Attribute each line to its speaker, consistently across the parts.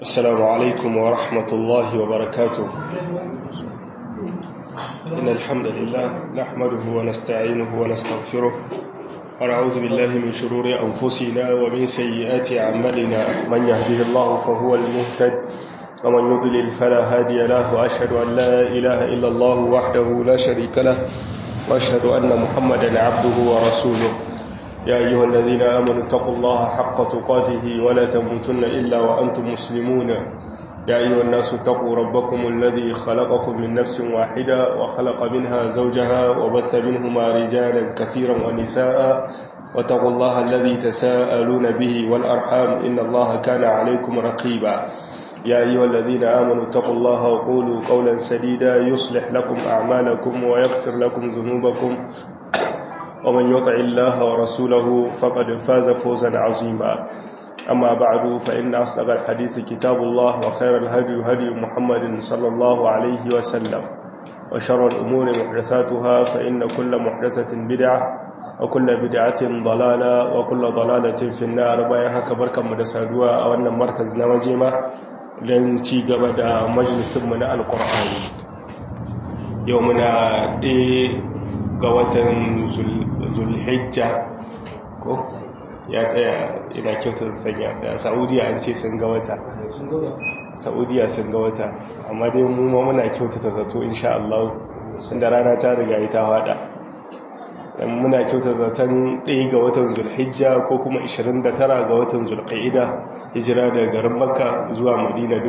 Speaker 1: السلام عليكم ورحمة الله وبركاته إن الحمد لله نحمده ونستعينه ونستغفره ونعوذ بالله من شرور أنفسنا ومن سيئات أعمالنا من يهده الله فهو المهتد ومن يضلل فلا هادي له وأشهد أن لا إله إلا الله وحده لا شريك له وأشهد أن محمدا عبده ورسوله يا أيها الذين آمنوا اتقوا الله حق تقاته ولا تموتن إلا وأنتم مسلمون يا أيها الناس اتقوا ربكم الذي خلقكم من نفس واحدة وخلق منها زوجها وبث منهما رجالا كثيرا ونساء واتقوا الله الذي تساءلون به والأرحام إن الله كان عليكم رقيبا يا أيها الذين آمنوا اتقوا الله وقولوا قولا سديدا يصلح لكم أعمالكم ويغفر لكم ذنوبكم ومن يطع الله ورسوله فقد فاز فوزا عظيما أما بعد فإن أصدق الحديث كتاب الله وخير الهدي هدي محمد صلى الله عليه وسلم وشر الأمور محدثاتها فإن كل محدثة بدعة وكل بدعة ضلالة وكل ضلالة في النار بايها كبركة مدسادوا أو أن مركز نواجمة لن تيغب مجلس من القرآن يومنا إيه ga watan zulhijja ko ya tsaya ina kyautar san ya tsaya saudiya an ce sun ga wata saudiya sun ga wata amma dai mu ma muna kyautata zato insha Allah inda rana ta riga ita hada dan muna kyautata zaton 1 ga watan zulhijja ko kuma 29 ga watan zulqa'ida hijira daga garin makka zuwa madina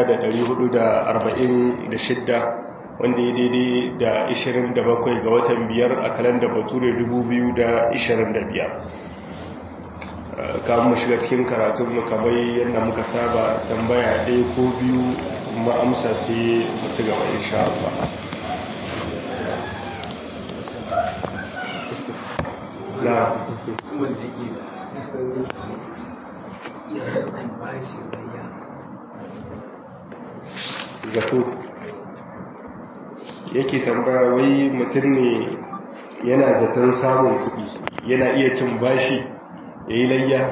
Speaker 1: 1446 wanda ya daidai da 27 ga watan biyar a kalandar bature 2025 kamun mu shiga cikin karatunmu kamar yadda muka saba tambaya ɗaya ko biyu kuma amsa sai mu ci gaba insha Allah na zato yake tambaya wai mutum ne yana zaton samun kuɗi yana iya cin bashi ya yi layya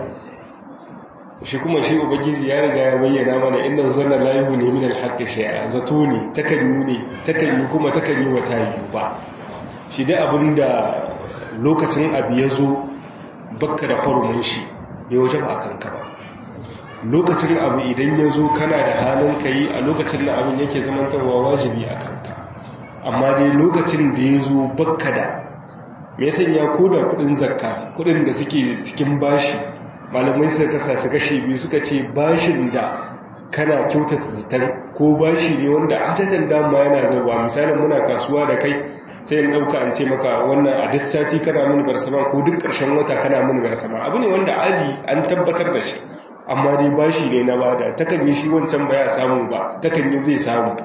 Speaker 1: shi kuma shi ubangiji ya riga ya bayyana mana inda zanna layu ne min alhaƙi shaya zato ne takan yi ne takan yi kuma takan yi wata yi ba shi dai abin da lokacin abu ya zo bakka da farumin shi ya waje ba a kanka ba lokacin abu idan ya zo kana da halin ka yi a lokacin da abin yake zamantarwa wajibi a kanka amma dai lokacin da ya zo bakka da mai sanya ko da kudin zakka kudin da suke cikin bashi malamai suka kasa su kashe biyu suka ce bashin da kana kyautata zaton ko bashi ne wanda adadin dama yana zarwa misalin muna kasuwa da kai sai in ɗauka an ce maka wannan a duk sati kana mini barsama ko duk ƙarshen wata kana mini barsama abu ne wanda aji an tabbatar da shi amma dai bashi ne na bada takan yi shi wancan baya samu ba takan yi zai samu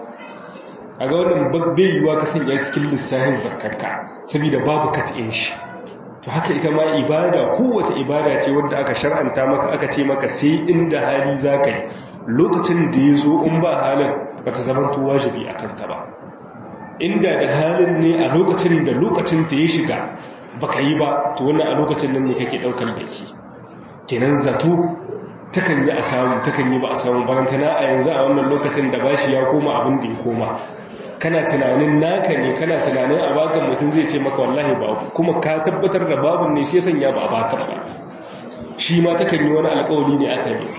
Speaker 1: a ga wannan bai yiwuwa ka sanya cikin lissafin zakarka saboda babu kat'in shi to haka ita ma ibada kowace ibada ce wanda aka shar'anta maka aka ce maka sai inda hali za ka yi lokacin da ya zo in ba halin ba ta zama wajibi a kanka ba inda da halin ne a lokacin da lokacin ta ya shiga baka yi ba to wannan a lokacin nan ne kake daukar laifi kenan zato takan yi a samu takan yi ba a samu barantana a yanzu a wannan lokacin da bashi ya koma abin da ya koma kana tunanin naka ne kana tunanin a bakan mutum zai ce maka wallahi babu kuma ka tabbatar da babun ne shi ya sanya ba a bakan ba shi ma takan yi wani alkawari ne aka yi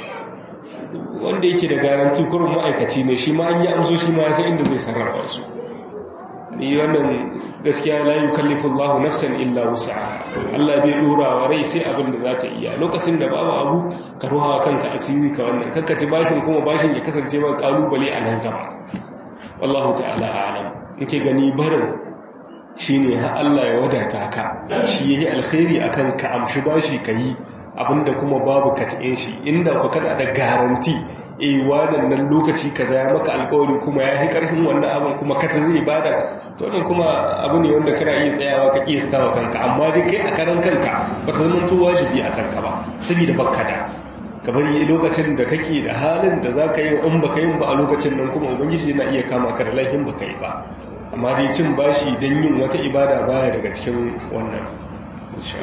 Speaker 1: wanda yake da garanti kurin ma'aikaci ne shi ma an yi amso shi ma ya san inda zai sarrafa su ni wannan gaskiya la yukallifu Allahu nafsan illa wus'aha Allah bai dora wa rai sai abin da za ta iya lokacin da babu abu ka ruha kanka asiri ka wannan kakkati bashin kuma bashin ya kasance ma kalubale a nan gaba wallahu ta'ala a'lam yake gani barin shine har Allah ya wadata ka shi yayi alkhairi akan ka amshi bashi kai abinda kuma babu katin shi inda ku kana da garanti eh wannan nan lokaci kaza ya maka alƙawari kuma ya yi ƙarfin wannan abin kuma kata zai bada to wannan kuma abu ne wanda kana iya tsayawa ka kiyasta wa kanka amma dai kai a karan kanka ba ta zama to wajibi a kanka ba saboda bakka da ka bari lokacin da kake da halin da za ka yi in baka yin ba a lokacin nan kuma ubangiji yana iya kama ka da laifin baka yi ba amma dai cin bashi don yin wata ibada baya daga cikin wannan insha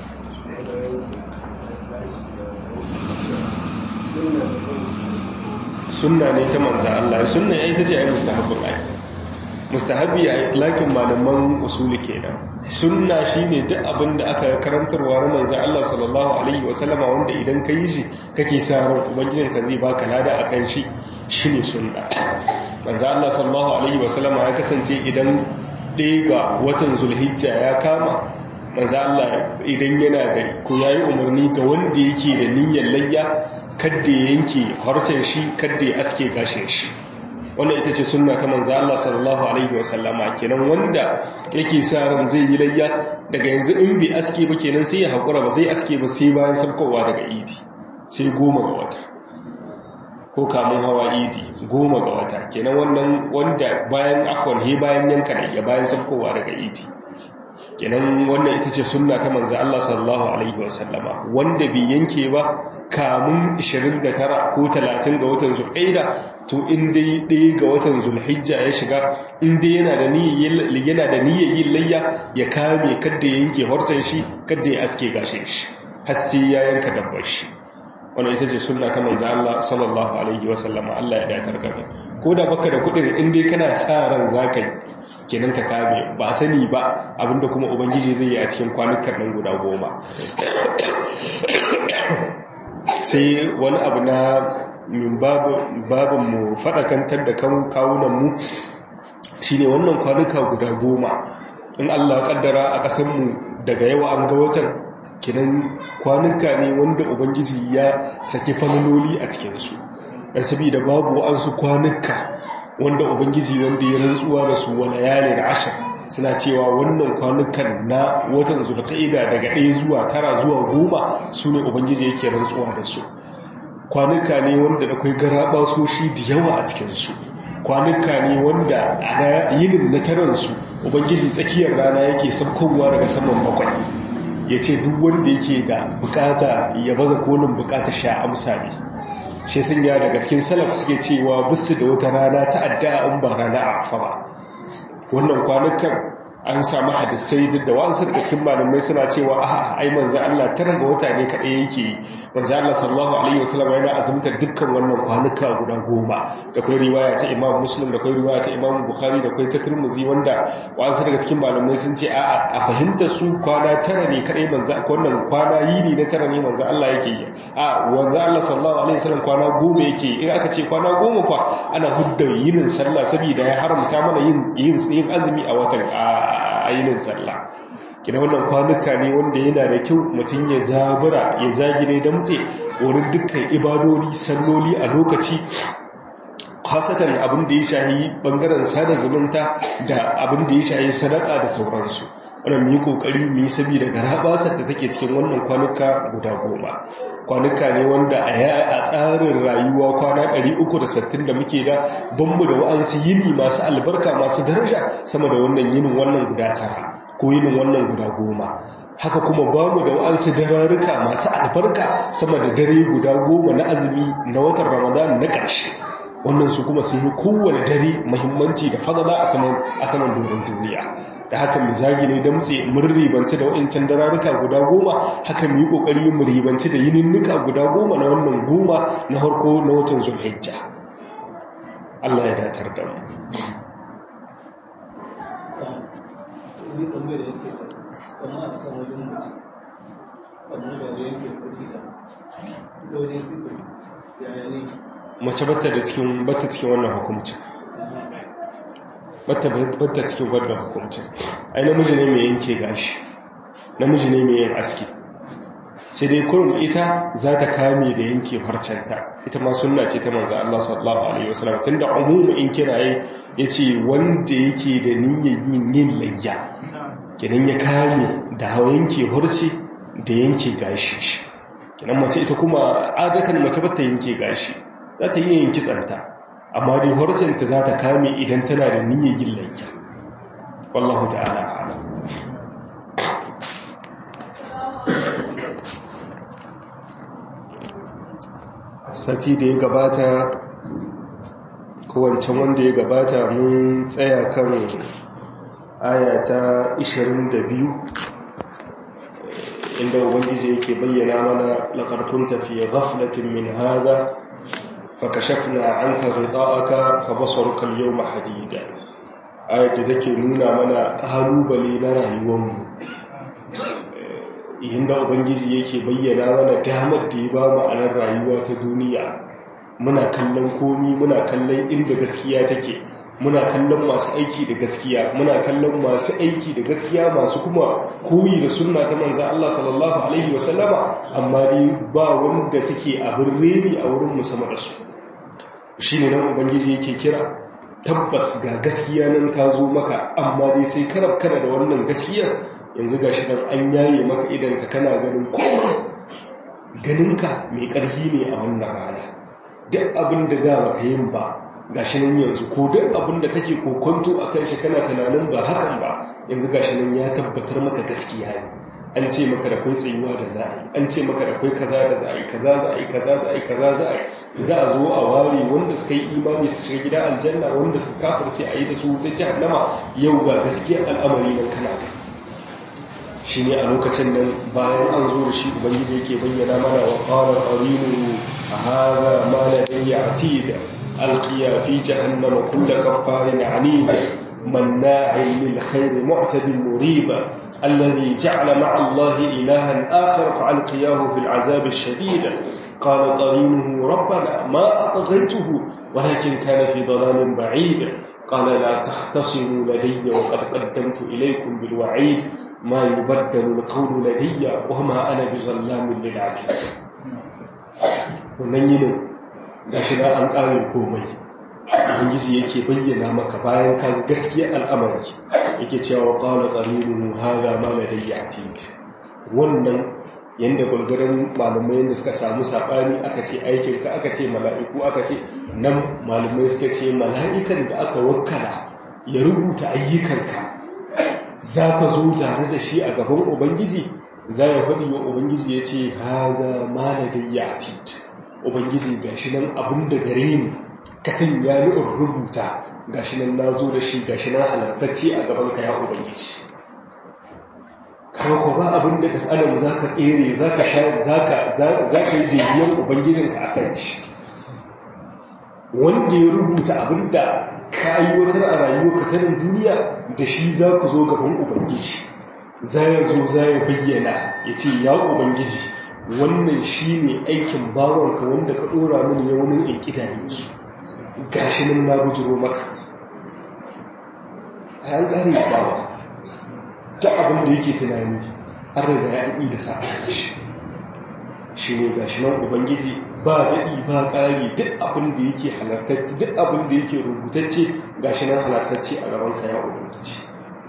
Speaker 2: sunna da kansu
Speaker 1: sunna ne ta manza Allah sunna ya ita ce ai mustahabbin ai mustahabbi a lakin malaman usuli kenan sunna shine duk abin da aka karantarwa na manzo Allah sallallahu alaihi wasallama wanda idan ka yi shi kake sa ran ubangijin ka zai baka lada akan shi shine sunna manzo Allah sallallahu alaihi wasallama ya kasance idan ɗaya ga watan zulhijja ya kama manzo Allah idan yana da ko yayi umarni ga wanda yake da niyyar layya kadda ya yanke harshen shi kadda ya aske gashin shi wannan ita ce sunna ta manzo Allah sallallahu alaihi wasallama kenan wanda yake sa ran zai yi layya daga yanzu in bai aske ba kenan sai ya hakura ba zai aske ba sai bayan sabkowa daga idi sai goma ga wata ko kamun hawa idi goma ga wata kenan wannan wanda bayan afwan he bayan yanka da ya bayan sabkowa daga idi kenan wannan ita ce sunna ta manzo Allah sallallahu alaihi wasallama wanda bai yanke ba kamun 29 ko 30 ga watan zulqaida to in dai ɗaya ga watan zulhijja ya shiga in dai yana da niyyar yana da niyyar yin layya ya kame kadda ya yanke hortan shi kadda ya aske gashin shi har sai ya yanka dabbar shi wannan ita ce sunna ta manzo Allah sallallahu alaihi wasallama Allah ya datar da mu ko da baka da kudin in dai kana sa ran zaka yi kenan ka kame ba sani ba abinda kuma ubangiji zai yi a cikin kwanukan nan guda goma sai wani abu na babin mu faɗakantar da kawunanmu shi ne wannan kwanuka guda goma in allah kaddara a ƙasanmu daga yawa an ga watan kinan kwanuka ne wanda ubangiji ya saki falaloli a cikinsu ɗan saboda babu wa'ansu kwanuka wanda ubangiji wanda ya rantsuwa da su wala yalin ashir suna cewa wannan kwanukan na watan zulqa'ida daga ɗaya zuwa tara zuwa goma su ne ubangiji yake rantsuwa da su kwanuka ne wanda da kwai garaba soshi da yawa a cikinsu kwanuka ne wanda a yinin na taransu ubangiji tsakiyar rana yake sabkowa daga saman bakwai ya ce duk wanda yake da bukata ya baza kolin bukata sha amsa ne shi sun ya daga cikin salaf suke cewa bisu da wata rana ta addu'a in ba rana a afa ba wannan kwanukan an samu hadisai duk da wasu daga cikin malamai suna cewa a ai manzo Allah tara ga wata ne kadai yake yi manzo Allah sallallahu alaihi wasallam yana azumtar dukkan wannan kwanuka guda goma da kai riwaya ta Imam Muslim da kai riwaya ta Imam Bukhari da kai ta Tirmidhi wanda wasu daga cikin malamai sun ce a a fahimta su kwana tara ne kadai manzo wannan kwana yini na tara ne manzo Allah yake yi a manzo Allah sallallahu alaihi wasallam kwana goma yake yi in aka ce kwana goma kwa ana hudda yinin sallah saboda ya haramta mana yin yin azumi a watan a yinin sallah kina wannan kwanuka ne wanda yana da kyau mutum ya zabura ya zagire damtse wurin dukkan ibadodi salloli a lokaci hasatan abin da ya shahi bangaren sada zumunta da abin da ya shahi sadaka da sauransu wannan mu yi kokari mu yi saboda garabasar da take cikin wannan kwanuka guda goma kwanuka ne wanda a tsarin rayuwa kwana 360 da muke da banmu da wa'ansu yini masu albarka masu daraja sama da wannan yinin wannan guda tara ko yinin wannan guda goma haka kuma bamu da wa'ansu dararruka masu albarka sama da dare guda goma na azumi na watan ramadan na ƙarshe wannan su kuma sun yi kowane dare mahimmanci da fadala a saman doron duniya da haka mu zagi ne da mutse mun ribanci da wa'incan dararuka guda goma haka mu yi kokari mu ribanci da yininnika guda goma na wannan goma na harko na watan zulhijja Allah ya datar da mu mace bata da cikin bata cikin wannan hukumcin bata cikin wannan hukumcin ai namiji ne mai yanke gashi namiji ne mai yin aski sai dai kurum ita za ta kame da yanke harcenta ita ma sunna ce ta manzo Allah sallallahu alaihi wasallam tunda umumu in kiraye yace wanda yake da niyyar yin yin layya kenan ya kame da yanke harci da yanke gashi kenan mace ita kuma adatan mace bata yanke gashi za ta yi yin kitsanta amma dai harcinta za ta kame idan tana da niyyar yin layya wallahu ta'ala a'lam sati da ya gabata kowancan wanda ya gabata mun tsaya kan aya ta 22 inda ubangiji yake bayyana mana laƙarfun tafiye ghaflatin min hada fakashafna anka ghita'aka fa basaruka al-yawma hadida ayat da take nuna mana kalubale na rayuwarmu inda ubangiji yake bayyana mana damar da ya ba mu a nan rayuwa ta duniya muna kallon komi muna kallon inda gaskiya take muna kallon masu aiki da gaskiya muna kallon masu aiki da gaskiya masu kuma koyi da sunna ta manzan Allah sallallahu alaihi wasallama amma dai ba wanda suke abin reni a wurin musamman da su shi ne nan ubangiji yake kira tabbas ga gaskiya nan ta zo maka amma dai sai karab kana da wannan gaskiya yanzu ga shi nan an yaye maka idan ka kana ganin kowa ganinka mai ƙarfi ne a wannan rana duk abin da da baka yin ba gashi nan yanzu ko duk abin da kake kokonto a kan shi kana tunanin ba hakan ba yanzu gashi nan ya tabbatar maka gaskiya ne an ce maka da kai tsayuwa da za a yi an ce maka da kai kaza da za a yi kaza za a yi kaza za a yi kaza za a yi za a zo a ware wanda suka yi imani su shiga gida aljanna wanda suka kafirce a yi da su ta jahannama yau ga gaskiyar al'amari nan kana kai shi ne a lokacin nan bayan an zo da shi ubangiji yake bayyana mana wa qala qarinu hadha ma ladayya atid alqiya fi jahannama kull kaffarin anid manna'in lil khair mu'tadin muriba الذي جعل مع الله إلها آخر فألقياه في العذاب الشديد قال قرينه ربنا ما أطغيته ولكن كان في ضلال بعيد قال لا تختصموا لدي وقد قدمت إليكم بالوعيد ما يبدل القول لدي وما أنا بظلام للعبيد wannan yinin ga shi an ƙarin komai ubangiji yake bayyana maka bayan ka gaskiya al'amari yake cewa qala qarinu hadha ma ladayya atid wannan yanda gulgurin malamai yanda suka samu sabani aka ce aikin ka aka ce mala'iku aka ce nan malamai suka ce mala'ikan da aka wakkala ya rubuta ayyukanka za ka zo tare da shi a gaban ubangiji za ya faɗi wa ubangiji ya ce haza ma ladayya atid ubangiji ga shi nan abin da gare ni ka sanya ni in rubuta ga shi nan na zo da shi ga shi nan halartacce a gaban ka ya ubangiji kawo ba abin da ɗan adam za ka tsere za ka yi daidiyar ubangijinka a kan shi wanda ya rubuta abin da ka aiwatar a rayuwa ka tarin duniya da shi za ku zo gaban ubangiji za ya zo za ya bayyana ya ce ya ubangiji wannan shi ne aikin bawanka wanda ka ɗora mini ya wani in ƙidayensu ga shi nan na bujiro maka a yan ƙari bawa ta abin da yake tunani an riga ya yi da sa shi shi ne ga shi nan ubangiji ba daɗi ba ƙari duk abin da yake halartacce duk abin da yake rubutacce ga shi nan halartacce a gaban ka ya ubangiji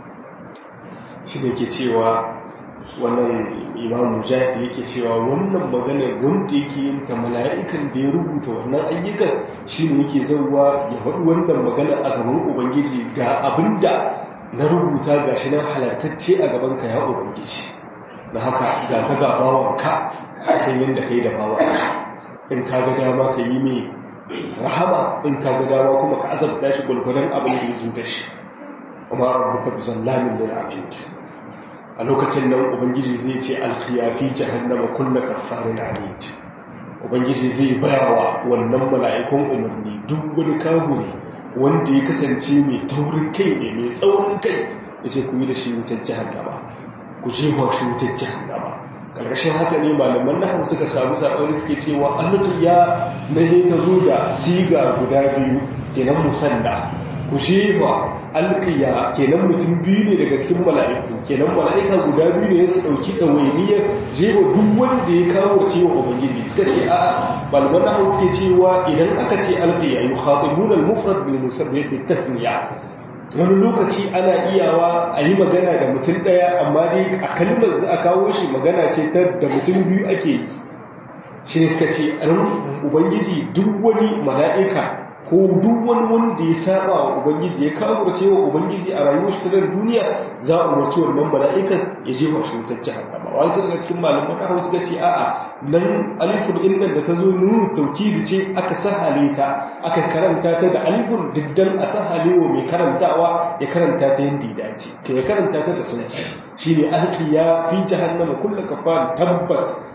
Speaker 1: shi ne ke cewa wannan imam mujahid yake cewa wannan magana wanda yake yin ta mala'ikan da ya rubuta wannan ayyukan shine yake zauwa ya faɗi wannan magana a gaban ubangiji ga abinda na rubuta gashi nan halartacce a gaban ka ya ubangiji na haka ga ka ga bawanka san yadda kai da bawanka in ka ga dama ka yi mai rahama in ka ga dama kuma ka azabta shi gulgulan abin da ya zo da shi amma rabbuka bi zallamin lil abid a lokacin nan ubangiji zai ce alkhiyafi jahannama kullu kaffarin anid ubangiji zai bayawa wannan mala'ikun umarni duk wani kahuri wanda ya kasance mai taurin kai ne mai tsaurin kai yace ku yi da shi wutar jahannama ku jefa shi wutar jahannama karkashin haka ne malaman nahan suka samu sabani suke cewa alqiya na ta zo da siga guda biyu kenan musanda ku jefa alƙiya kenan mutum biyu ne daga cikin mala'iku kenan mala'ika guda biyu ne su ɗauki ɗawainiyar jefa duk wanda ya kawo cewa ubangiji suka ce a malaman nahu suke cewa idan aka ce alƙiya yi haɗibun al-mufrad bil musabbih bi tasniya wani lokaci ana iyawa a yi magana da mutum ɗaya amma dai a kalmar za a kawo shi magana ce ta da mutum biyu ake yi shi ne suka ce ubangiji duk wani mala'ika ko duk wani wanda ya saba wa ubangiji ya kawo cewa ubangiji a rayuwar shi ta duniya za a umarci wannan mala'ikan ya je wa shutar jahannama wani sun cikin malaman na hausa ce a'a nan alifun innan da ta zo nunu taukidi ce aka sahale ta aka karanta ta da alifun diddan a sahale wa mai karantawa ya karanta ta yadda ya dace ka ya karanta ta da sunci shine alqiya fi jahannama kullu kafar tabbas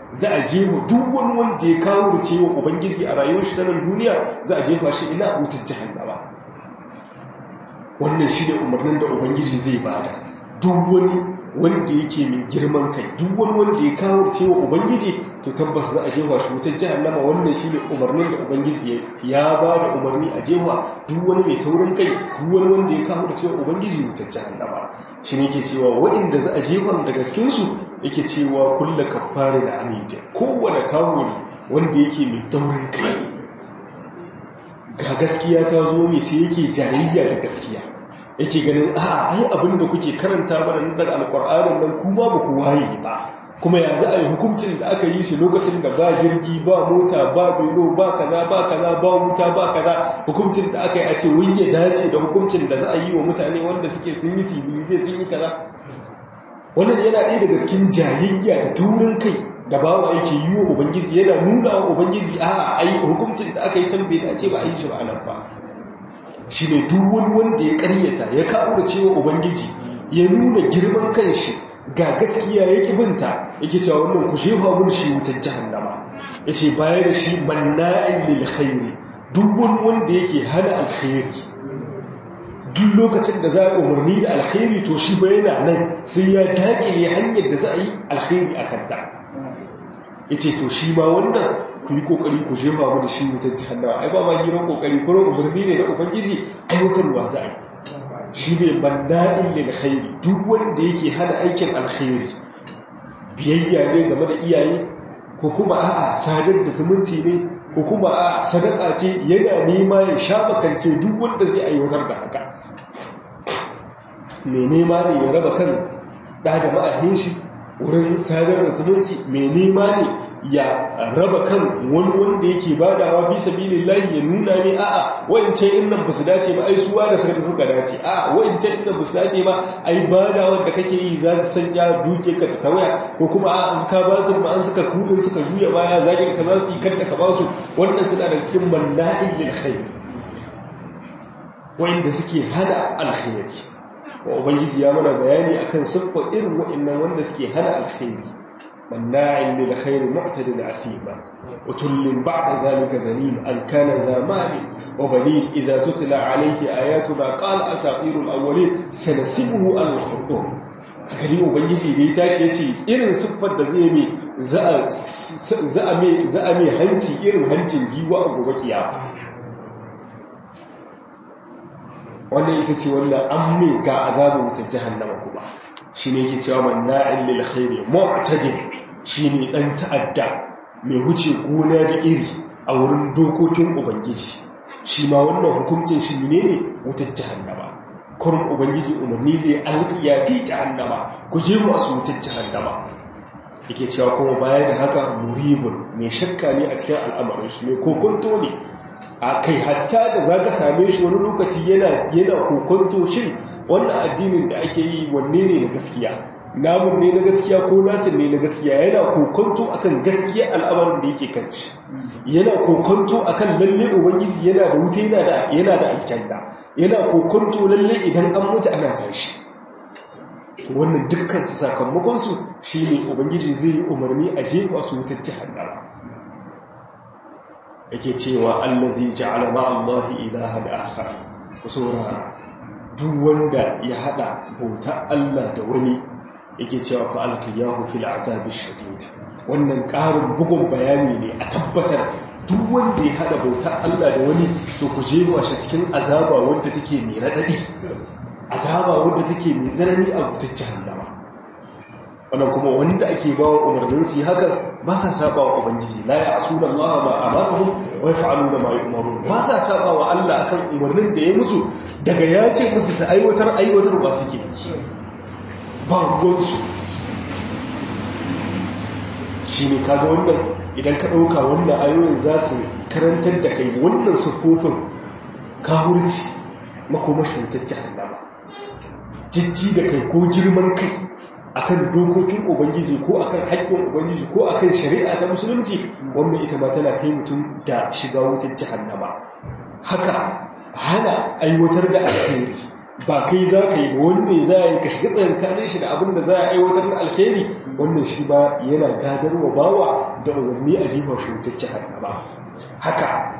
Speaker 1: za a jefa duk wani wanda ya kawo da cewa ubangiji a rayuwar shi ta nan duniya za a jefa shi ina wutar jahannama wannan shi ne umarnin da ubangiji zai bada duk wani wanda yake mai girman kai duk wani wanda ya kawo da cewa ubangiji to tabbas za a jefa shi wutar jahannama wannan shi ne umarnin da ubangiji ya ba da umarni a jefa duk wani mai taurin kai duk wani wanda ya kawo da cewa ubangiji wutar jahannama shi ne ke cewa waɗanda za a jefa daga cikinsu yake cewa kulla kafari da anita kowane kawuri wanda yake mai taurin kai ga gaskiya ta zo mai sai yake jayayya da gaskiya yake ganin a ai abin da kuke karanta mana nan daga alkur'anin nan kuma ba ku waye ba kuma ya za a yi hukuncin da aka yi shi lokacin da ba jirgi ba mota ba belo ba kaza ba kaza ba wuta ba kaza hukuncin da aka yi a ce wai ya dace da hukuncin da za a yi wa mutane wanda suke sun yi sibilize sun yi kaza wannan yana ɗaya daga cikin jayayya da taurin kai da bawa yake yi wa ubangiji yana nuna wa ubangiji a ai hukuncin da aka yi can bai dace ba a yi shi ba nan ba shi ne duwun wanda ya karyata ya kawo da cewa ubangiji ya nuna girman kanshi ga gaskiya ya binta yake cewa wannan ku shefa mun shi wutar jahannama ya ce baya da shi manna'in lil khairi duwun wanda yake hana alkhairi duk lokacin da za a umarni da alkhairi to shi ba yana nan sai ya dakile hanyar da za a yi alkhairi a kanta ya ce to shi ma wannan ku yi kokari ku jefa mu da shi wutar jihannawa ai ba ma hirar kokari kuma umarni ne na ubangiji aiwatarwa za a yi shi ne banda'in lil khairi duk wanda yake hana aikin alkhairi biyayya ne game da iyaye ko kuma a'a sadar da zumunci ne ko kuma a sadaka ce yana nema ya sha makance duk wanda zai aiwatar da haka mai nema ne ya raba kan ɗa da ma'ahin shi wurin sadar da zumunci mai nema ne ya raba kan wani wanda yake badawa fi sabilin lahi ya nuna ne a'a wa'incan innan ba su dace ba ai suwa da suka suka dace a'a wa'incan innan ba su dace ba ai badawa da kake yi za ta sanya duke ka ta tawaya ko kuma a an ka ba su ma an suka kudin suka juya baya zagin ka za su yi kanda ka ba su wannan suna da cikin manna'in lil khair wa'inda suke hana alkhairi wa ubangiji ya mana bayani akan siffa irin wa'annan wanda suke hana alkhairi manna'in lil khair mu'tadin asima utullin ba'da zalika zalim an kana zamani wa banin idza tutla alayhi ayatuna qala asatirul awwalin sanasibuhu al khudum hakali ubangiji da ya tashi yace irin siffar da zai mai za a mai za a mai hanci irin hancin giwa a gobe kiyama wannan ita ce wanda an mai ga azabin wutar jahannama kuma shi ne ke cewa manna'in lil khairi mu'tadin shi ne ɗan ta'adda mai huce gona da iri a wurin dokokin ubangiji shi ma wannan hukuncin shi ne ne wutar jahannama kurin ubangiji umarni zai alƙiya fi jahannama ku je mu a su wutar jahannama yake cewa kuma baya da haka muribun mai shakka ne a cikin al'amarin shi mai kokonto ne a kai hatta da za ka same shi wani lokaci yana kokonto shin wannan addinin da ake yi wanne ne na gaskiya namun ne na gaskiya ko nasin ne na gaskiya yana kokonto akan gaskiya al'amarin da yake kan shi yana kokonto akan lalle ubangiji yana da wuta yana da yana da aljanna yana kokonto lalle idan an mutu ana tashi wannan dukkan sakamakon su shine ubangiji zai yi umarni a jefa su wutar jahannama yake cewa allazi ja'ala ma'allahi ilahan akhar saurara duk wanda ya hada bauta Allah da wani yake cewa fa alqiyahu fil azabi shadid wannan ƙarin bugun bayani ne a tabbatar duk wanda ya hada bauta Allah da wani to ku jewa shi cikin azaba wanda take mai radadi azaba wanda take mai tsanani a wutar jahannama wannan kuma wanda ake bawa umarnin su hakan ba sa saba wa ubangiji la ya asuna Allah ma amaruhum wa yaf'aluna ma yu'marun ba sa saba wa Allah akan umarnin da ya musu daga ya ce musu su aiwatar aiwatar ba suke ba ruwan su shine kaga wannan idan ka dauka wannan ayoyin za su karantar da kai wannan sufofin kahurci makomashin ta jahannama jijji da kai ko girman kai akan dokokin ubangiji ko akan haƙƙin ubangiji ko akan shari'a ta musulunci wannan ita ma tana kai mutum da shiga wutar jahannama haka hana aiwatar da alheri ba kai za ka yi ba wanne za a yi ka shiga tsakankanin shi da abin da za a aiwatar na alheri wannan shi ba yana gadarwa bawa da umarni a jihar shutacce ba haka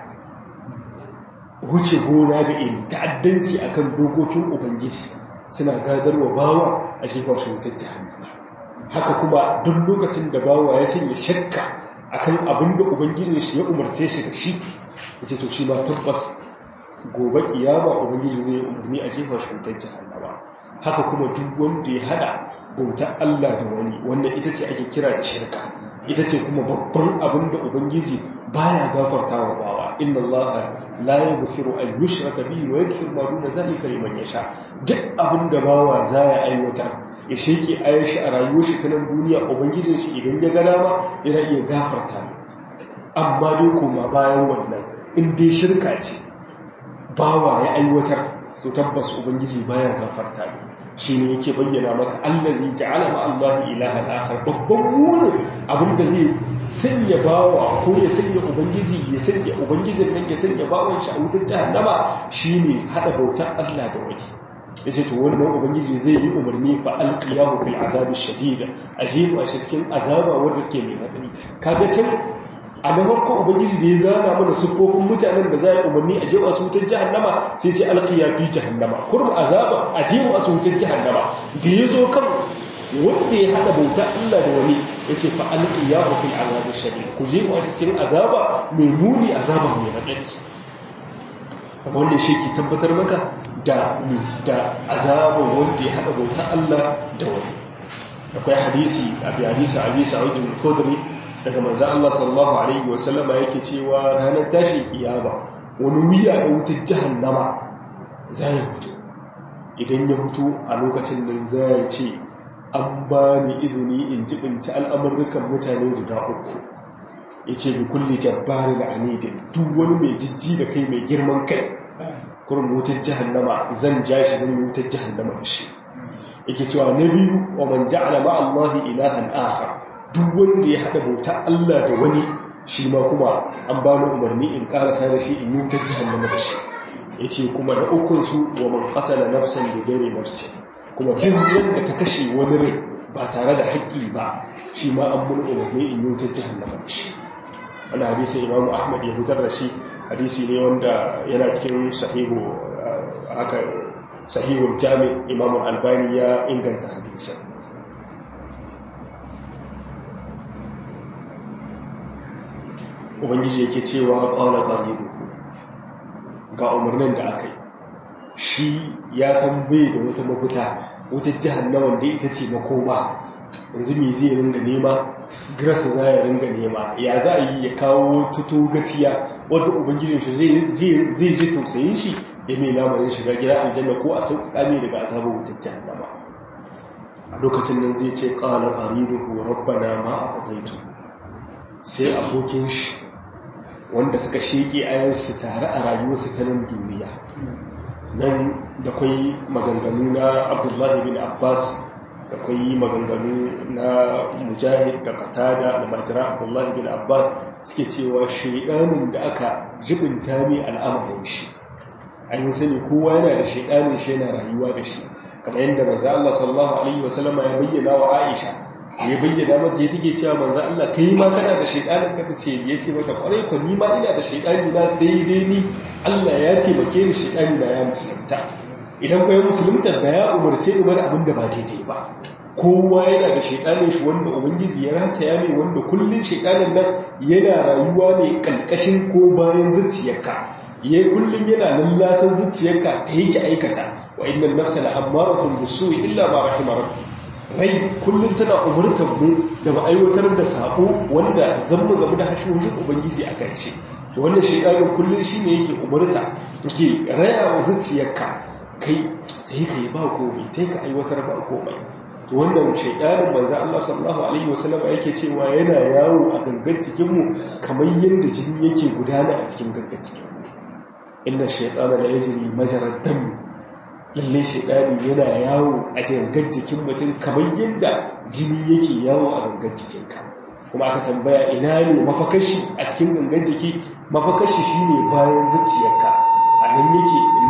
Speaker 1: wuce gona da iri ta'addanci akan dokokin ubangiji suna gadarwa bawa a jihar shutacce ba haka kuma duk lokacin da bawa ya sanya shakka akan abin da ubangijin shi ya umarce shi da shi ya ce to shi ma tabbas gobe kiyama ubangiji zai umarni a jefa shutar jahannama haka kuma duk wanda ya hada bautar Allah da wani wannan ita ce ake kira da shirka ita ce kuma babban abin da ubangiji baya gafarta wa bawa inna Allah la yaghfiru an yushraka bihi wa yaghfiru ma duna zalika liman yasha duk abin da bawa za ya aiwatar ya sheke ayar shi a rayuwar shi ta nan duniya ubangijin shi idan ya ga dama yana iya gafarta amma dai koma bayan wannan in dai shirka ce bawa ya aiwatar to tabbas ubangiji baya gafarta ne shi ne yake bayyana maka allazi ja'ala ma Allah ilahan akhar babban munin abinda zai sanya bawa ko ya sanya ubangiji ya sanya ubangijin nan ya sanya bawan shi a wutar jahannama shine hada bautar Allah da wani yace to wannan ubangiji zai yi umarni fa alqiyahu fil azab ash-shadid ajibu a cikin azaba wanda take mai hadari kaga can a na farko ubangiji da ya zana mana siffofin mutanen da za a umarni a jewa su wutar jahannama sai ce alkiya fi jahannama kurum azaba a jewa su wutar jahannama da ya zo kan wanda ya haɗa bauta Allah da wani ya ce fa alkiya ku fil azabi shari ku je wa cikin azaba mai muni azaba mai raɗaɗi wannan shi ke tabbatar maka da da azaba wanda ya haɗa bauta Allah da wani akwai hadisi abi hadisi abi sa'id al-khudri daga manzan Allah sallallahu Alaihi wasallama yake cewa ranar tashin kiyama wani wuya da wutar jahannama za ya hutu idan ya hutu a lokacin nan za ya ce an ba ni izini in jibinci al'amurrukan mutane guda uku ya ce bi kulle jabbari da anidin duk wani mai jijji da kai mai girman kai kurin wutar jahannama zan ja shi zan yi wutar jahannama da shi yake cewa na biyu wa man ja'ala ma'allahi ilahan akhar duk wanda ya haɗa bauta Allah da wani shi ma kuma an ba ni umarni in karasa da shi in yi wutar jihannama da shi ya ce kuma da ukunsu wa man qatala nafsan da gari nafsi kuma duk wanda ta kashe wani rai ba tare da haƙƙi ba shi ma an mun umarni in yi wutar jihannama da shi wani hadisi imamu ahmad ya fitar da shi hadisi ne wanda yana cikin sahihu haka sahihul jami imamu albani ya inganta hadisin ubangiji yake cewa ƙaula ƙariduhu ga umarnin da aka yi shi ya san bai da wata mafita wata jihannawan da ita ce makoma yanzu mai zai ringa nema grasa za ya ringa nema ya za a yi ya kawo tuto gaciya wadda ubangijin shi zai ji tausayin shi ya mai lamarin shiga gida aljanna ko a sauƙaƙa mai daga azabar wutar jihannama a lokacin nan zai ce ƙala ƙariduhu rabbana ma a taƙaitu sai abokin shi wanda suka sheke ayansu tare a rayuwarsu ta nan duniya nan da kwai maganganu na abdullahi bin abbas da kwai maganganu na mujahid da katada da majira abdullahi bin abbas suke cewa shaidanin da aka jibinta mai al'amarin shi an yi sani kowa yana da shaidanin shi yana rayuwa da shi kamar yadda manzo Allah sallallahu alaihi wasallama ya bayyana wa Aisha ya bayyana mata ya take cewa manzo Allah kai ma kana da shaydanin ka tace ya ce mata kwarai ko ni ma ina da shaydani na sai dai ni Allah ya taimake ni shaydani na ya musulunta idan kai musulunta da ya umarce ni bar abin da ba daidai ba kowa yana da shaydanin shi wanda ubangiji ya rataya mai wanda kullun shaydanin nan yana rayuwa ne kalkashin ko bayan zuciyarka yayi kullun yana lallasan zuciyarka ta yake aikata wa innal nafsa la amaratun bisu'i illa ma rahima rabbi rai kullum tana umurtar mu da mu aiwatar da sabo wanda zan mu gamu da hashoshin ubangiji a kan shi wannan shekarun kullum shi ne yake umurta take raya wa zuciyarka kai ta yi ka yi ba komai ta yi ka aiwatar ba komai to wannan shekarun manzan Allah sallallahu alaihi wasallam yake cewa yana yawo a gangan cikinmu kamar yadda jini yake gudana a cikin gangan cikinmu inna shaytana la yajri majrad dam lalle shaidani yana yawo a gangan jikin mutum kamar yadda jini yake yawo a gangan jikinka kuma aka tambaya ina ne mafakashi a cikin gangan jiki mafakashi shine bayan zuciyarka a nan yake nan yake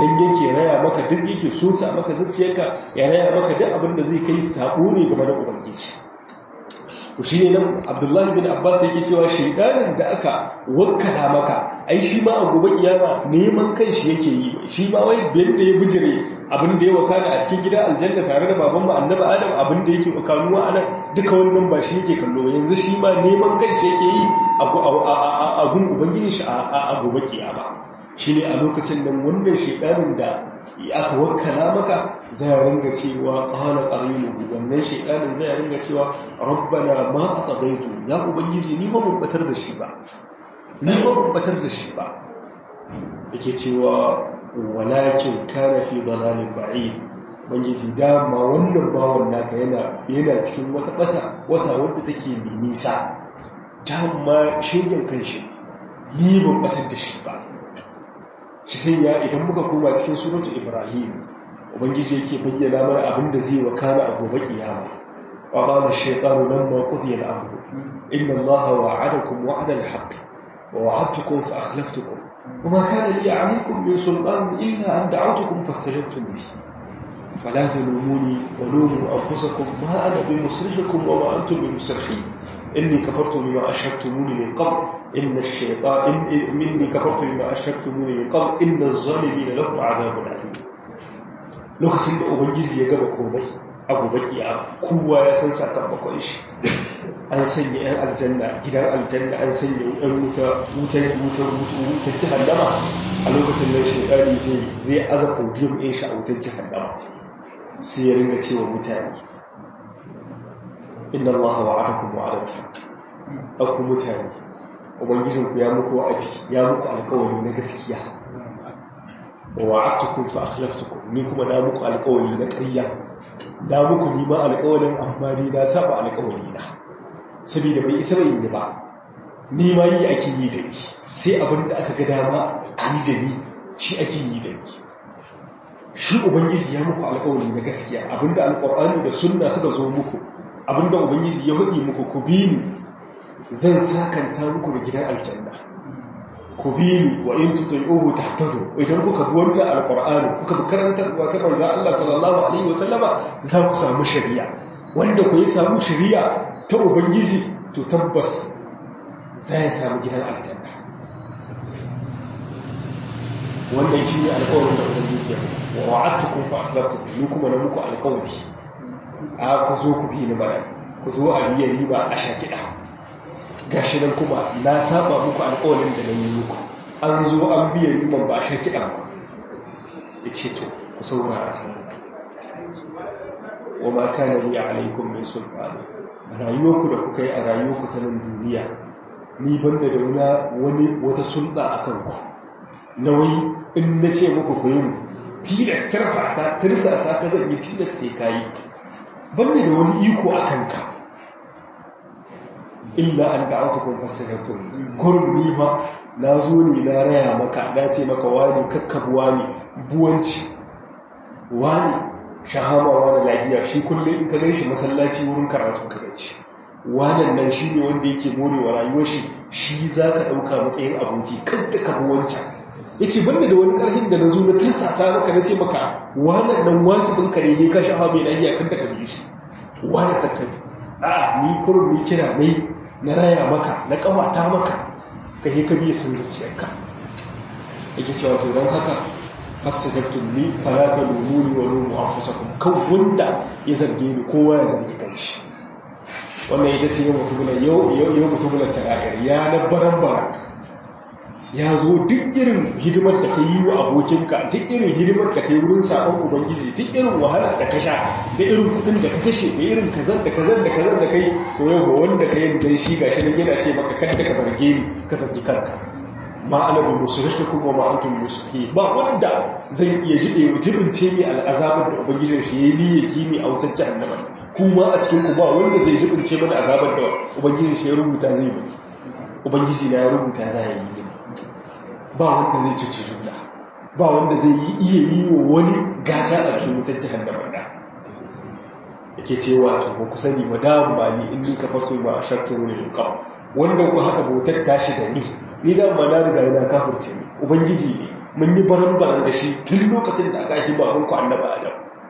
Speaker 1: yake raya maka duk yake sosa maka zuciyarka ya raya maka duk abin da zai kai sabo ne game da ubangiji to shi ne nan abdullahi bin abbas yake cewa shaidanin da aka wakala maka ai shi ma a gobe kiyama neman kan shi yake yi shi ma wai bin da ya bijire abin da ya wakana a cikin gidan aljanna tare da baban mu annabi adam abin da yake wakanuwa anan duka wannan ba shi yake kallo ba yanzu shi ma neman kan shi yake yi a gun ubangiji shi a gobe kiyama shi ne a lokacin nan wannan shaidanin da aka wakala maka zai ringa cewa qala qarinuhu wannan shaytanin zai ringa cewa rabbana ma atagaitu ya ubangiji ni ba mun batar da shi ba ni ba mun batar da shi ba yake cewa walakin kana fi dalalin ba'id ubangiji dama wannan bawon naka yana yana cikin wata bata wata wadda take mai nisa dama shegen kanshi ni ban batar da shi ba shi sai ya idan muka koma cikin suratu ibrahim ubangiji yake bayyana mana abin da zai wakana a gobe kiyama wa qala ash-shaytanu lamma qudiya al-amru inna allaha wa'adakum wa'da al-haqq wa wa'adtukum fa akhlaftukum وما كان لي عليكم من سلطان إلا أن دعوتكم فاستجبتم لي فلا تلوموني ولوموا أنفسكم ما أنا بمصرخكم وما أنتم بمصرخي إني كفرت بما أشركتموني من قبل إن الشيطان إن مني كفرت بما أشركتموني من قبل إن الظالمين لهم عذاب أليم lokacin da ubangiji ya gaba komai abu baki a kowa ya san sakamakon shi an sanya yan aljanna gidan aljanna an sanya yan wuta wutar wutar wutar jahannama a lokacin nan shekari zai zai aza podium ɗin shi a wutar jahannama sai ya ringa cewa mutane inna allaha wa'adakum wa'ada al-haqq aku mutane ubangijinku ya muku wa'adi ya muku alƙawari na gaskiya wa wa'adtukum fa akhlaftukum ni kuma na muku alƙawari na ƙarya na muku ni ma alƙawarin amma ni na saba alƙawari na saboda bai isa bai yi ba ni ma yi ake yi da ni sai abin da aka ga dama a yi da ni shi ake yi da ni shi ubangiji ya muku alƙawari na gaskiya abinda alƙur'ani da sunna suka zo muku abinda ubangiji ya hudi muku ku bi ni zan sakanta muku da gidan aljanna ku bi ni wa in tuti'uhu tahtadu idan kuka bi wannan alƙur'ani kuka bi karantarwa ta manzon Allah sallallahu alaihi wasallama za ku samu shari'a wanda ku yi samu shari'a ta ubangiji to tabbas za ya samu gidan aljanna wannan shi ne alkawarin da ubangiji ya wa wa'adtukum fa akhlaftukum ni kuma na muku alkawari a ku zo ku bi ni bana ku zo a biya riba a shakida gashi nan kuma na saba muku alkawarin da nan yi muku an zo an biya riban ba a shakida ba ya ce to ku saurara wa ma kana li alaikum min sultani rayuwarku da kuka yi a rayuwarku ta nan duniya ni banda da wani wata sulɗa a kanku nauyi in na ce muku ku yi tilas tirsa tirsa sa ka zan yi tilas sai ka yi banda da wani iko a kanka illa an da auta kun fasirartu kurum ni ma na zo ne na raya maka na ce maka wani kakkabuwa ne buwanci wani shahama wani lafiya shi kullum in ka gan shi masallaci wurin karatu ka gan shi wannan nan shi ne wanda yake morewa rayuwar shi shi za ka ɗauka matsayin aboki kan da ka wancan ya ce banda da wani ƙarfin da na zo na tirsasa maka na ce maka wannan nan wajibin ka ne ya ka shafa mai lafiya kan da ka bi shi wani tattabi a ni kurum ni kira mai na raya maka na ƙawata maka ka je ka biya sun zuciyarka yake cewa to don haka fastajabtum li fala talumuni wa lumu anfusakum kan wanda ya zarge ni kowa ya zargi kanshi wannan ita ce yau mutumula yau yau mutumula sa'ir ya na baran ya zo duk irin hidimar da ka yi wa abokinka duk irin hidimar da ka yi wurin sabon ubangiji duk irin wahala da ka sha da irin kudin da ka kashe da irin kazan da kazan da kazan da kai to yau wanda ka yi dan shi gashi nan yana ce maka kada ka zarge ni ka zargi kanka ma ana bi musulhikum wa ma antum musulhi ba wanda zai iya jibe jibince mai al'azabar da ubangijin shi yayi niyyar kimi a wutar jahannama kuma a cikin ku ba wanda zai jibince mana azabar da ubangijin shi ya rubuta zai bi ubangiji na ya rubuta za ya yi ba wanda zai cici juna ba wanda zai yi iya yi wa wani gata a cikin wutar jahannama da yake cewa to ku sani wa da ba ni in ni kafartu ba shartu ne kawai wanda ku haɗa bautar tashi da ni ni da ma na riga yana kafirce ni ubangiji ne mun yi baran-baran da shi tun lokacin da aka yi babanku annaba adam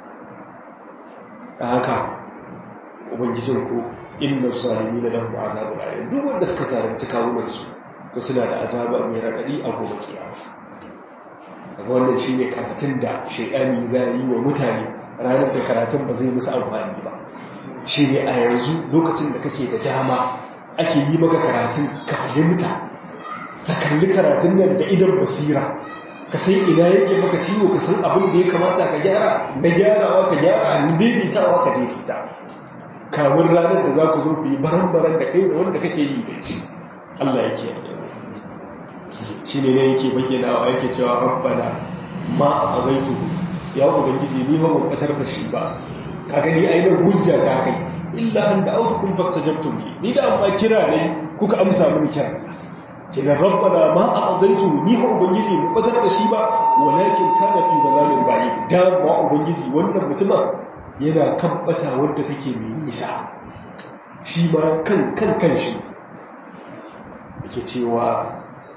Speaker 1: da haka ubangijinku inna zalimi na lahu azabun alim duk wanda suka zalunci kawunan su to suna da azaba mai radadi a gobe kiyama daga wannan shine karatun da shaydani zai yi wa mutane ranar da karatun ba zai musu amfani ba shine a yanzu lokacin da kake da dama ake yi maka karatun ka fahimta ka kalli karatun nan da idan basira ka san ina yake maka ciwo ka san abin da ya kamata ka gyara na gyarawa ka gyara na daidaitawa ka daidaita kamun ranar da za ku zo ku yi baran-baran da kai da wanda kake yi da shi Allah ya ke shi ne yake bayyana wa yake cewa rabbana ma a ƙazaitu ya ubangiji ni ba batar da shi ba ka gani ainihin hujja ta kai illa an da autukun fasta jabtun ni da amma kira ne kuka amsa mini kira kidan rabbana ma a ƙazaitu ni ba ubangiji mu batar da shi ba walakin kana fi zalalin bayi da ma ubangiji wannan mutumin yana kan bata wadda take mai nisa shi ma kan kan kan shi yake cewa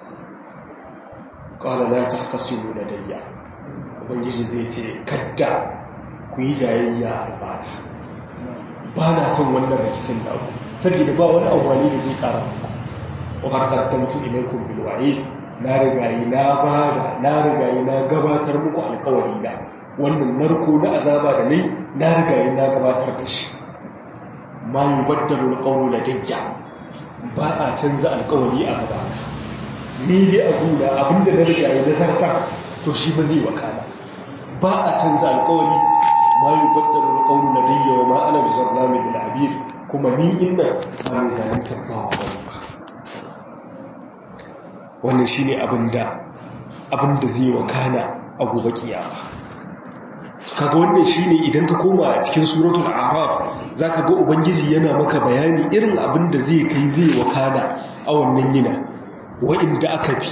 Speaker 1: qala la tahtasimu ladayya ubangiji zai ce kadda ku yi jayayya a bana ba na son wannan rikicin da ku saboda ba wani amfani da zai kara muku wa qaddamtu ilaykum bil wa'id na rigayi na bada na rigayi na gabatar muku alkawari da wannan narko na azaba da nai na rigayi na gabatar da shi ma yi baddalo alƙawar da dajja ba a canza alƙawari a gaba ni je a guna abinda na rigayi na zartar to shi ba zai wakana ba a canza alƙawari ma yi baddalo alƙawar da dajja wa ma'ana bi zarnami da abir kuma ni inna ba mai zalintar ba wa ba wannan shi ne abinda zai wakana a gobe kiyama kaga wannan shine idan ka koma cikin suratul a'raf zaka ga ubangiji yana maka bayani irin abin da zai kai zai wakana a wannan yina wa'inda aka bi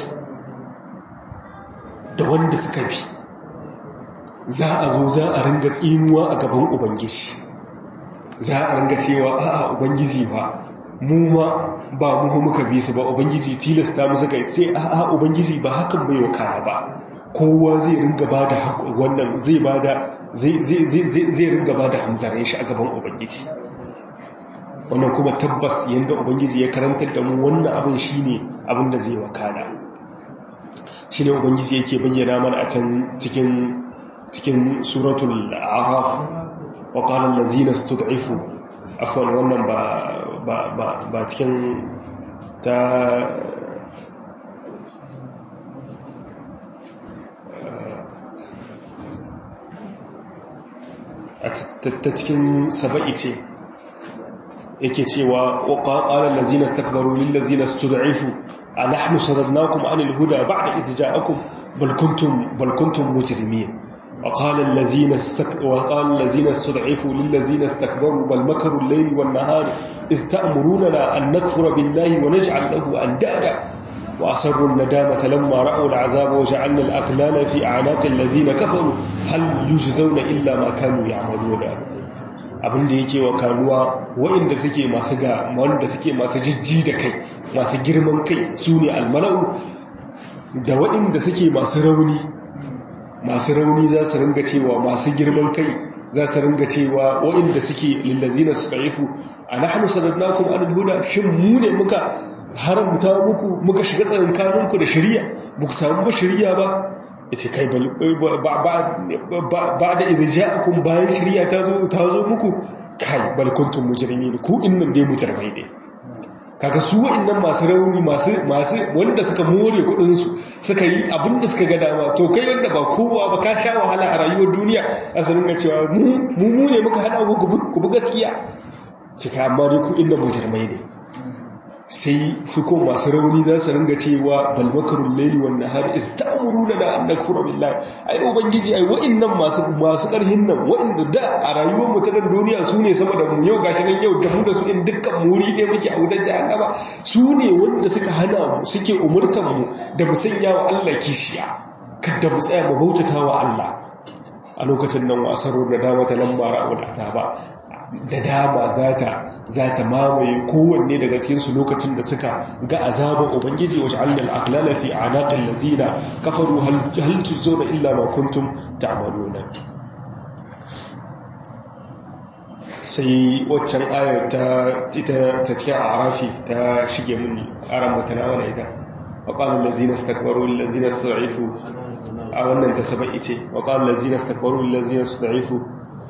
Speaker 1: da wanda suka bi za a zo za a ringa tsinuwa a gaban ubangiji za a ringa cewa a'a ubangiji ba mu ma ba mu muka bi su ba ubangiji tilasta musu kai sai a'a ubangiji ba hakan bai wakana ba kowa zai ringa ba da wannan zai ba da zai ringa ba da hamzarin shi a gaban ubangiji wannan kuma tabbas yadda ubangiji ya karantar da mu wannan abin shi ne abin da zai wakana shi ne ubangiji yake bayyana mana a can cikin cikin suratul araf wa qala allazina stud'ifu afwan wannan ba ba cikin ta ta cikin saba'i ce yake cewa ƙwaƙaƙalar lazina stakbaru lillazina stud'ifu a nahnu sadadnakum anil huda ba'da idh ja'akum bal kuntum bal kuntum mujrimin وقال الذين استك... وقال الذين استضعفوا للذين استكبروا بل مكروا الليل والنهار إذ تأمروننا أن نكفر بالله ونجعل له أندادا وأسروا الندامة لما رأوا العذاب وجعلنا الأقلال في أعناق الذين كفروا هل يجزون إلا ما كانوا يعملون abin da yake wa kanuwa waɗanda suke masu ga wanda suke masu jijji da kai masu girman kai su ne almana'u da waɗanda suke masu rauni masu rauni za su ringa cewa masu girman kai za su ringa cewa waɗanda suke lillazina su ɗaifu a na hannu sanadnakun an huda shin mu ne muka haramta muku muka shiga tsakankaninku da shari'a ba ku samu ba shari'a ba ya ce kai ba da irja'akun bayan shari'a ta zo muku kai balkuntun mujirmi ne ku innan dai mujirmai ne kaga su wa'annan masu rauni masu wanda suka more kudinsu suka yi abinda suka ga dama to kai wanda ba kowa ba ka sha wahala a rayuwar duniya a sanin ga cewa mu mu ne muka hada ku bi gaskiya cika amma dai ku inda mujirmai ne sai fikon masu rauni za su ringa cewa balmakarun laili wannan har is ta'amuruna da an nakfura billahi ai ubangiji ai wa'annan masu masu karhin nan wa'anda da a rayuwar mu ta dan duniya su ne sama da mu yau gashi nan yau da mu da su in dukkan muri ne muke a wutar jahannama su ne wanda suka hana mu suke umurtan mu da mu sanya wa Allah kishiya kada mu tsaya mu bautata wa Allah a lokacin nan wasarar da dama ta lamba ra'ul azaba da dama zata zata mamaye kowanne daga cikin su lokacin da suka ga azaban ubangiji wa ja'alna al-aqlala fi a'naqil ladina kafaru hal hal tuzuna illa ma kuntum ta'maluna sai waccan ayar ta ita ta cikin arafi ta shige mun aran mutana wala ita wa qala allazina istakbaru lil ladzina istad'ifu a wannan ta sabai ce wa qala allazina istakbaru lil ladzina istad'ifu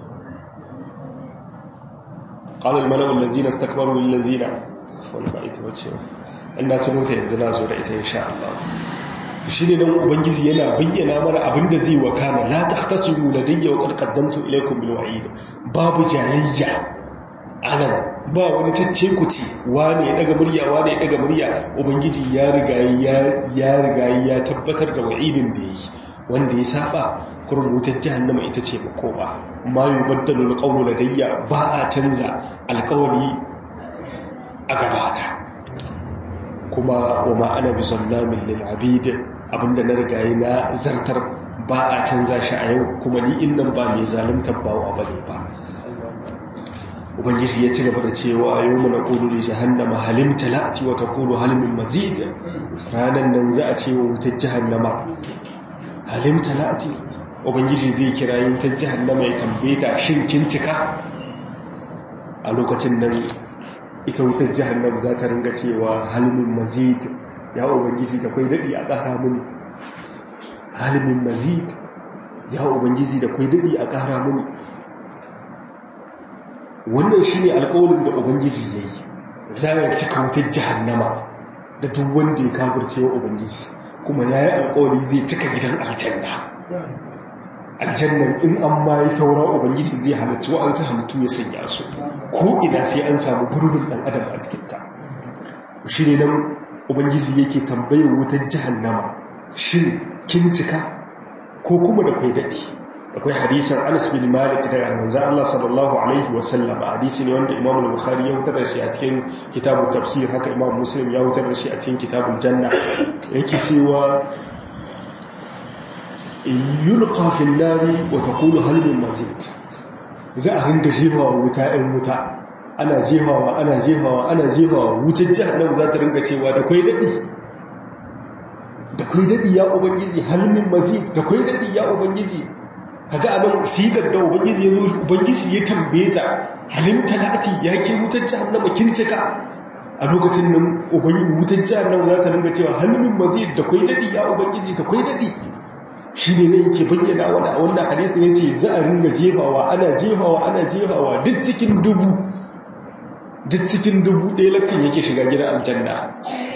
Speaker 1: qala al malaa'u allazina istakbaru lil ladzina wannan ba ita bace ina tuno ta yanzu na zo da ita insha Allah shi ne nan ubangiji yana bayyana mana abinda zai wakana la tahtasimu ladayya wa qad qaddamtu ilaykum bil wa'id babu jayayya anan ba wani tacce kuci wane ya daga murya wane ya daga murya ubangiji ya riga ya ya riga ya tabbatar da wa'idin da yi wanda ya saba kurin wutar jahannama ita ce makoma ma yubaddalu alqawlu ladayya ba a canza alqawli a gaba kuma wa ma ana bisallamin lil abid abinda na rigaye na zartar ba a canza shi a yau kuma ni innan ba mai zalimtar bawa ba ne ba ubangiji ya ci gaba da cewa yau mana ƙulu da jahannama halim talati wata ƙulu halimin mazid ranar nan za a ce wa wutar jahannama halim talati ubangiji zai kira yi wutar jahannama ya tambaye ta shin kin cika a lokacin nan ita wutar jahannama za ta ringa cewa halimin mazid ya ubangiji da kwai daɗi a ƙara muni halimin mazid ya ubangiji da kwai daɗi a ƙara muni wannan shi ne alƙawarin da ubangiji ya yi za ya cika wutar jahannama da duk wanda ya kafirce wa ubangiji kuma ya yi alƙawari zai cika gidan aljanna aljannan in an ma yi saura ubangiji zai halarci wa'ansu halittu ya sanya su ko ina sai an samu gurbin ɗan adam a cikinta shi ne nan ubangiji yake tambayar wutar jahannama shin kin cika ko kuma da kai daɗi akwai hadisan anas bin malik daga manzan allah sallallahu alaihi wasallam hadisi ne wanda imam al-bukhari ya hutar da shi a cikin kitabun tafsir haka imam muslim ya hutar da shi a cikin kitabun janna yake cewa yulqa fil nari wa taqulu hal min mazid za a ringa jefawa wuta ɗin wuta ana jefawa ana jefawa ana jefawa wutar jahannam za ta ringa cewa da kwai daɗi da kwai daɗi ya ubangiji hal min mazid da kwai daɗi ya ubangiji kaga anan sigar da ubangiji ya zo ubangiji ya tambaye ta halin talati ya ke wutar jahannama kin cika a lokacin nan ubangiji wutar jahannama za ta ringa cewa hal min mazid da kwai daɗi ya ubangiji da kwai daɗi shi ne ne yake bayyana wani a wannan hadisin ya ce za a ringa jefawa ana jefawa ana jefawa duk cikin dubu duk cikin dubu ɗaya lakan yake shiga gidan aljanna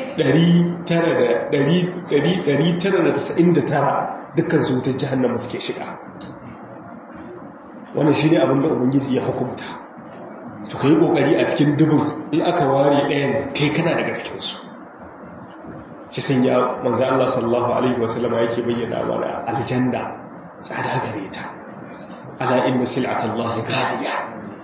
Speaker 1: 999 dukkan su wutar jihannama suke shiga wannan shi ne abinda ubangiji ya hukumta to ka yi ƙoƙari a cikin dubin in aka ware ɗayan kai kana daga cikinsu shi sun ya manzo Allah sallallahu alaihi wasallama yake bayyana mana aljanna tsada gare ta ala inna sil'atallahi ghaliya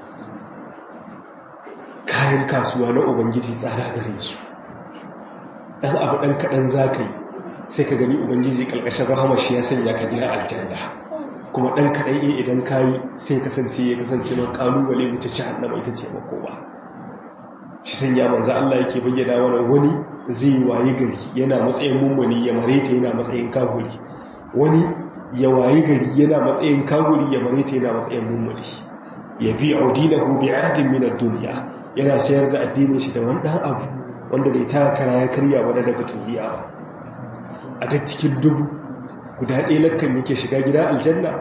Speaker 1: kayan kasuwa na ubangiji tsada gare su dan abu dan kadan zakai sai ka gani ubangiji kalkashin rahama shi ya sanya ka gina aljanna kuma dan kadan eh idan kai sai kasance ya kasance ma kalubale wuce jahannama ita ce makoma shi sanya manzo Allah yake bayyana mana wani zai waye gari yana matsayin mummuni ya mareta yana matsayin kahuri wani ya waye gari yana matsayin kahuri ya mareta yana matsayin mummuni ya bi audinahu bi aradin min ad-dunya yana sayar da addinin shi da wani dan abu wanda bai ta kara ya karya wani daga duniya ba a da cikin dubu guda ɗaya lakkan yake shiga gida aljanna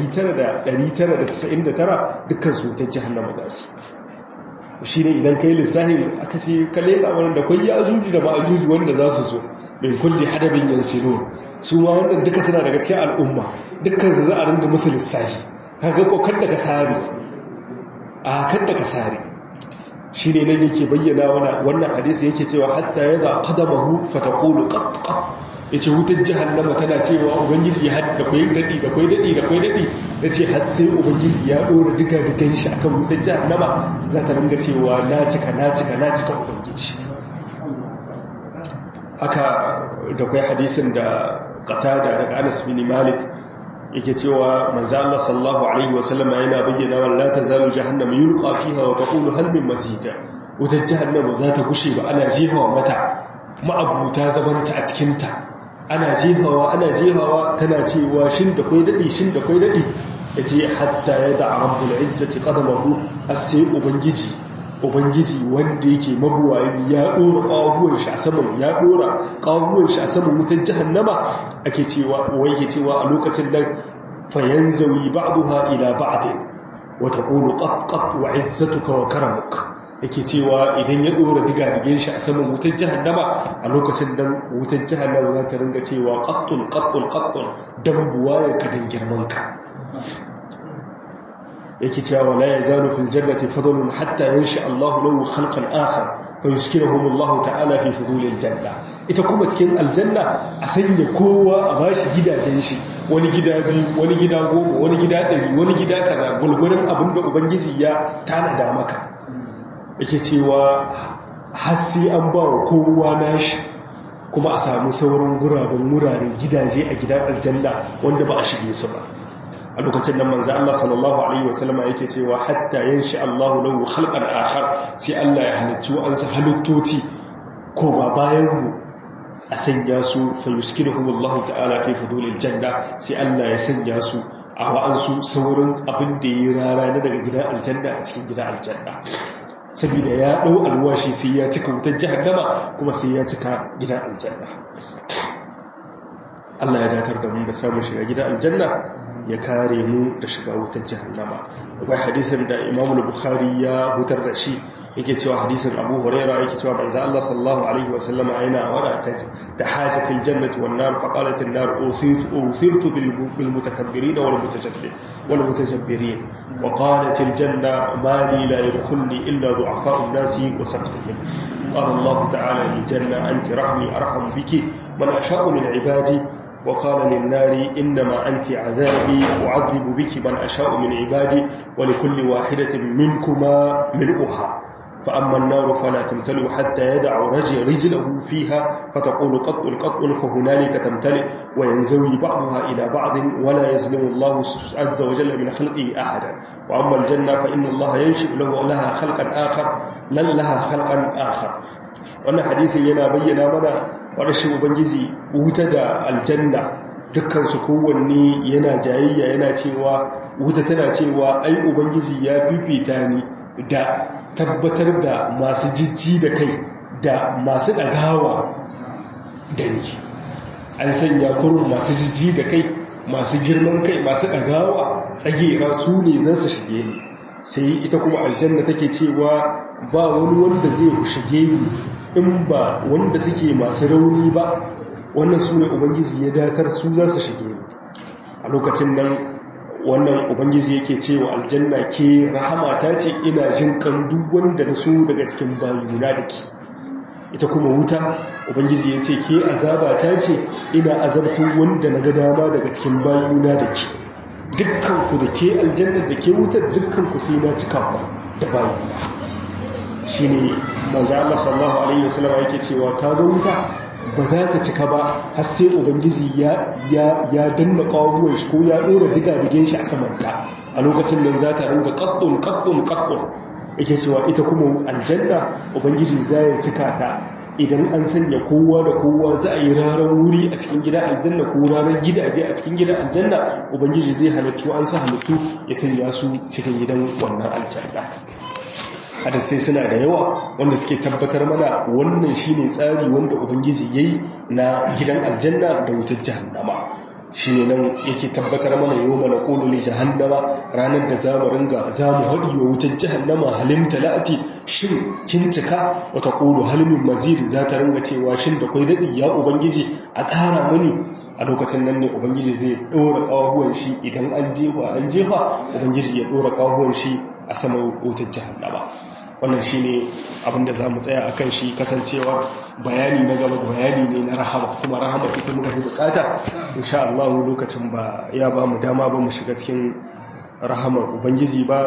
Speaker 1: 999 dukkan su ta jahannama gasi shi ne idan ka yi lissahin aka ce kalle wani da kwai ya ajuji da ma'ajuji wanda za su so min kulli hadabin yansilo su ma wannan duka suna daga cikin al'umma dukkan su za a ringa musu lissahi kaga ko kan da ka sari a kan da ka sari shi ne nan yake bayyana wannan hadisi yake cewa hatta yana qadamahu fataqulu qat qat yace wutar jahannama tana cewa ubangiji ya hadda kwai dadi da kwai dadi da kwai dadi yace har sai ubangiji ya dora diga digan shi akan wutar jahannama za ta ringa cewa na cika na cika na cika ubangiji haka da kwai hadisin da qatada daga Anas bin Malik yake cewa manzo Allah sallallahu alaihi wasallam yana bayyana wa la tazalu jahannam yulqa fiha wa taqulu hal min mazid wutar jahannam za ta gushe ba ana jehawa mata ma'abuta zabanta a cikin ta ana jehawa ana jehawa tana cewa shin da kai dadi shin da kai dadi yace hatta yada rabbul izzati qadamahu asai ubangiji ubangiji wanda yake mabuwayi ya dora kawuwan shi a saman ya dora kawuwan shi a saman wutar jahannama ake cewa wai ke cewa a lokacin nan fayanzawi ba'daha ila ba'd wa taqulu qat qat wa izzatuka wa karamuk yake cewa idan ya dora diga-digen shi a saman wutar jahannama a lokacin nan wutar jahannama za ta ringa cewa qattun qattun qattun dan buwaye ka dan girman ka yake cewa la yazalu fil jannati fadlun hatta yanshi Allahu lahu khalqan akhar fa yuskinuhum Allah ta'ala fi fudulil janna ita kuma cikin aljanna a sanya kowa a bashi gidajen shi wani gida biyu wani gida goma wani gida ɗari wani gida kaza gulgurin abinda ubangiji ya tanada maka yake cewa har sai an ba wa kowa nashi kuma a samu sauran guraben wuraren gidaje a gidan aljanna wanda ba a shige su ba a lokacin nan manzo Allah sallallahu alaihi wasallama yake cewa hatta yanshi Allahu lahu khalqan akhar sai Allah ya halicci an sa halittoti ko ba bayan mu a sanya su fa yuskinuhum Allah ta'ala fi fudulil janna sai Allah ya sanya su a wa'ansu saurin abin da yi rara na daga gidan aljanna a cikin gidan aljanna saboda ya dau alwashi sai ya cika wutar jahannama kuma sai ya cika gidan aljanna Allah ya datar da mu da samun shiga gidan aljanna ya kare mu da shiga wutar jahannama akwai hadisin da Imam Bukhari ya hutar da shi yake cewa hadisin Abu Huraira yake cewa manzo Allah sallallahu alaihi wa sallama yana wada ta hajatil jannati wan nar fa qalat an nar usitu usirtu bil mutakabbirin wal mutajabbirin wal mutajabbirin wa qalat al janna ma li la yadkhulni illa du'afa'u an-nasi wa saqtihim قال الله تعالى للجنة أنت رحمي أرحم بك من أشاء من عبادي وقال للنار إنما أنت عذابي أعذب بك من أشاء من عبادي ولكل واحدة منكما ملؤها فأما النار فلا تمتلئ حتى يدع رجل رجله فيها فتقول قط قط فهنالك تمتلئ وينزوي بعضها إلى بعض ولا يظلم الله عز وجل من خلقه أحدا وأما الجنة فإن الله ينشئ له لها خلقا آخر لن لها خلقا آخر وأن حديث ينا بينا منا ورشي وبنجزي وتدى الجنة dukkan su kowanne yana jayayya yana cewa wuta tana cewa ai ubangiji ya fifita ni da tabbatar da masu jijji da kai da masu ɗagawa da ni an sanya kurun masu jijji da kai masu girman kai masu ɗagawa tsagera su ne za su shige ni sai ita kuma aljanna take cewa ba wani wanda zai shige ni in ba wanda suke masu rauni ba wannan su ne ubangiji ya datar su za su shige ni a lokacin nan wannan ubangiji yake cewa aljanna ke rahama ta ce ina jin kan duk wanda na so daga cikin bayuna da ke ita kuma wuta ubangiji ya ce ke azaba ta ce ina azabtun wanda na ga dama daga cikin bayuna da ke dukkanku da ke aljanna da ke wutar dukkanku sai na cika ku da bayuna shi ne manzo Allah sallallahu alaihi wasallam yake cewa ka ga wuta ba za ta cika ba har sai ubangiji ya danna kawuwan shi ko ya dora diga-digen shi a samanta a lokacin nan za ta ringa kaddun kaddun kaddun yake cewa ita kuma aljanna ubangiji za ya cika ta idan an sanya kowa da kowa za a yi ranar wuri a cikin gida aljanna ko ranar gidaje a cikin gida aljanna ubangiji zai halittu an sa halittu ya sanya su cikin gidan wannan aljanna hadisai suna da yawa wanda suke tabbatar mana wannan shine tsari wanda ubangiji yayi na gidan aljanna da wutar jahannama shine nan yake tabbatar mana yau mana qulu li jahannama ranar da zamu ringa zamu hadi wa wutar jahannama halim talati shin kin cika wa taqulu hal min mazid za ta ringa cewa shin da kai dadi ya ubangiji a ƙara mani a lokacin nan ne ubangiji zai dora kawahuwan shi idan an jefa an jefa ubangiji ya dora kawahuwan shi a saman wutar jahannama wannan shi ne abinda za mu tsaya a kan shi kasancewa bayani na gaba bayani ne na rahama kuma rahama ita muka fi bukata insha Allah lokacin ba ya ba mu dama ba mu shiga cikin rahamar ubangiji ba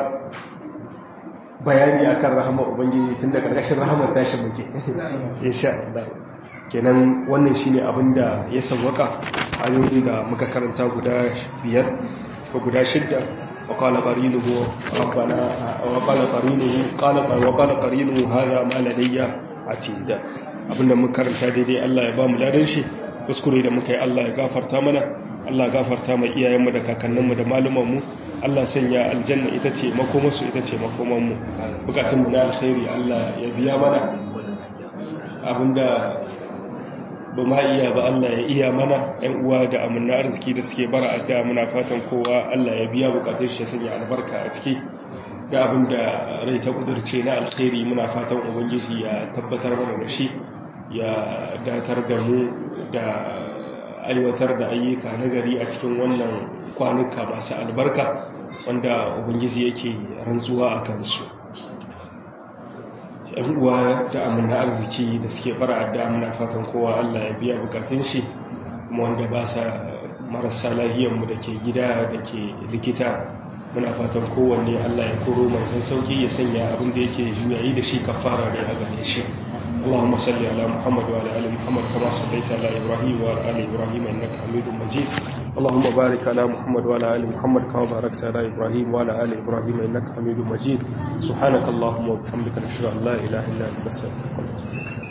Speaker 1: bayani akan rahamar ubangiji tun da karkashin rahamar tashi muke insha Allah kenan wannan shine abinda ya sawwaka a ayoyin da muka karanta guda biyar ko guda shidda وقال قرينه ربنا وقال قرينه قال وقال قرينه هذا ما لدي عتيد abinda mun karanta daidai Allah ya ba mu ladan shi kuskure da muka yi Allah ya gafarta mana Allah ya gafarta mai iyayenmu da kakanninmu da malumanmu Allah sanya aljanna ita ce makomarsu ita ce makomanmu bukatunmu na alkhairi Allah ya biya mana abinda ba ma iya ba Allah ya iya mana ‘yan uwa da amina arziki da suke bara adda muna fatan kowa Allah ya biya bukatun shi ya sanya albarka a ciki da abin da rai ta kudurce na alkhairi muna fatan ubangiji ya tabbatar mana da shi ya datar da mu da aiwatar da ayyuka na gari a cikin wannan kwanuka masu albarka wanda ubangiji yake rantsuwa a kansu yan uwa da amina arziki da suke fara adda muna fatan kowa Allah ya biya bukatun shi kuma wanda ba sa marasa lahiyanmu da ke gida da ke likita muna fatan kowanne Allah ya koro manzan sauki ya sanya abin da yake juyayi da shi kafara da ya gane shi اللهم صل على محمد وعلى ال محمد كما صليت على ابراهيم وعلى ال ابراهيم انك حميد مجيد اللهم بارك على محمد وعلى ال محمد كما باركت على ابراهيم وعلى ال ابراهيم انك حميد مجيد سبحانك اللهم وبحمدك نشهد ان لا اله الا انت نستغفرك ونتوب اليك